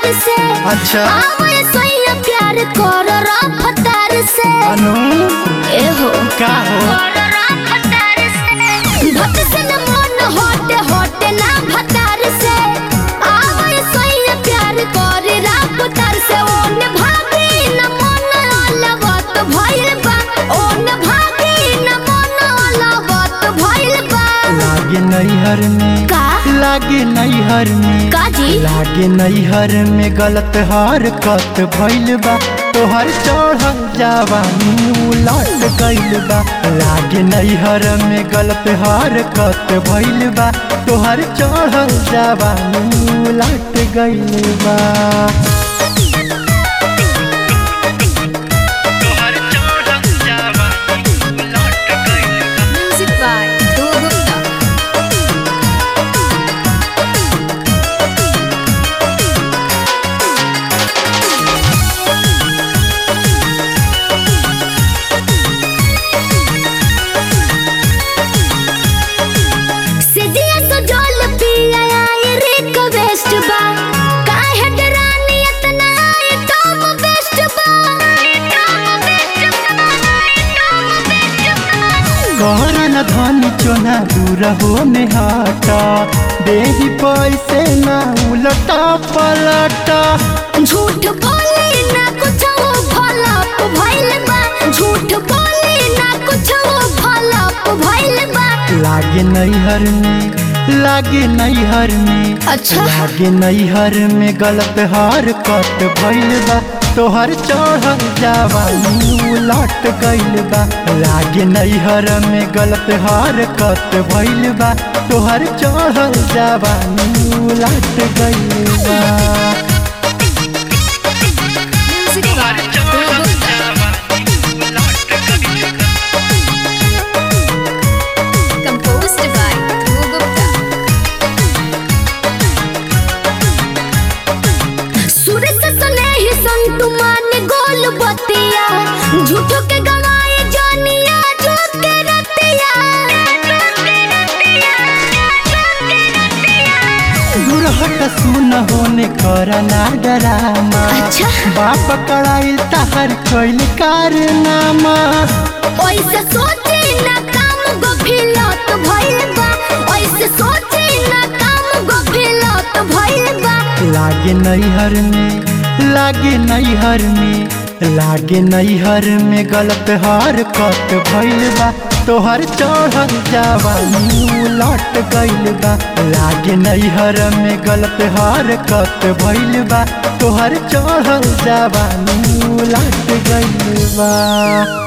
प्यार से अच्छा आवे सोया प्यार कर रफ्तार से अनु ए हो का हो भट से न मन होटे होटे ना भतार से आवे सोया प्यार कर रफ्तार से ओन भागी न मन अलवत भइल बा ओन भागी न मन अलवत भइल बा लागे नैहर में का लागे नैहर में का जी लागे नैहर में गलत हरकत भइल बा तोहर चढ़ल जवानी उलट गइल बा लागे नैहर में गलत हरकत भइल बा तोहर चढ़ल जवानी उलट गइल बा म्यूजिक बाय ध्रुव गुप्ता सिजिया सो जोल पिया आई रिक्वेस्ट बा काहे डरानी इतना आई टॉप बेस्ट बा टॉप बेस्ट बा टॉप बेस्ट बा कहरन धनी चोना दूर होने हटा देही पैसे ना उलटा पलटा झूठ बोले ना कुछ वो फलप भइल बा झूठ बोले ना कुछ वो फलप भइल बा लागे नैहर में लागे नैहर में अच्छा लागे नैहर में गलत हरकत भइल बा तोहर चढ़ल जवानी उलट गइल बा लागे नैहर में गलत हरकत भइल बा तोहर चढ़ल जवानी उलट गइल बा music by Dhruv Gupta composed by Dhruv Gupta. सूरज सने ही संतु मान गोल बतिया झूठो के गवाए जानिया झूठ के रतिया दुरहट सुन होने करना डरामा अच्छा बाप कड़ाइल तहर कैल कारनामा ओइसे सोचे ना काम गफिलत भइल बा ओइसे सोचे ना काम गफिलत भइल बा लागे नैहर में लागे नैहर में लागे नैहर में गलत हरकत भइल बा तोहर चढ़ल जवानी उलट गइल बा लागे नैहर में गलत हरकत भइल बा तोहर चढ़ल जवानी उलट गइल बा